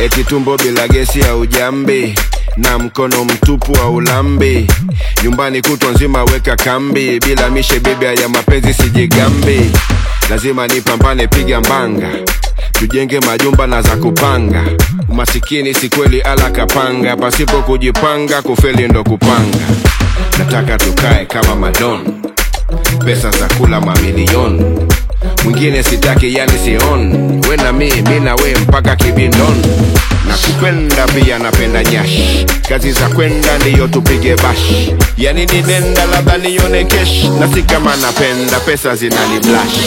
eti tumbo bila gesi ya ujambi na mkono mtupu wa ulambi nyumbani kutwa nzima weka kambi bila mishe bibia ya mapenzi sijigambi lazima nipambane piga mbanga tujenge majumba na za kupanga umasikini si kweli ala kapanga pasipo kujipanga kufeli ndo kupanga nataka tukae kama madon pesa za kula mamilioni mwingine sitaki yani sion we na mi mi na we mpaka kibindon na kupenda pia napenda nyash kazi za kwenda ndiyo tupige bash yani ninenda labda nione kesh na si kama napenda pesa zinani blash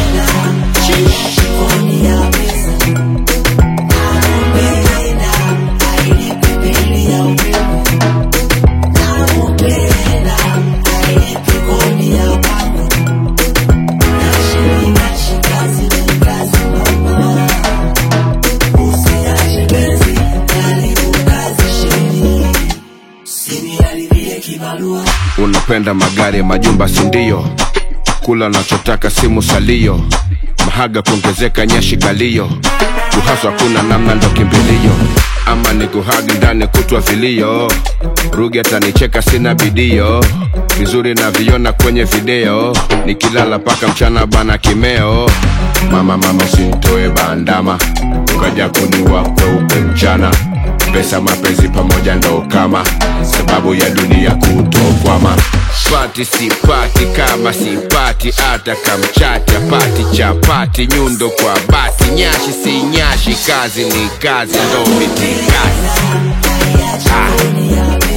unapenda magari majumba sindio kula nachotaka simu salio mahaga kuongezeka nyashi kalio kuhaswa kuna namna ndo kimbilio ama ni kuhagi ndani kutwa vilio rugi atanicheka sina bidio vizuri na viona kwenye video nikilala paka mchana bana kimeo mama mama usintoe bandama ukaja kuniwa kweupe mchana pesa mapenzi pamoja ndo kama sababu ya dunia kutokwama pati sipati kama sipati hata kamchati apati chapati nyundo kwa bati nyashi si nyashi kazi ni kazi ndo mitikazi ah.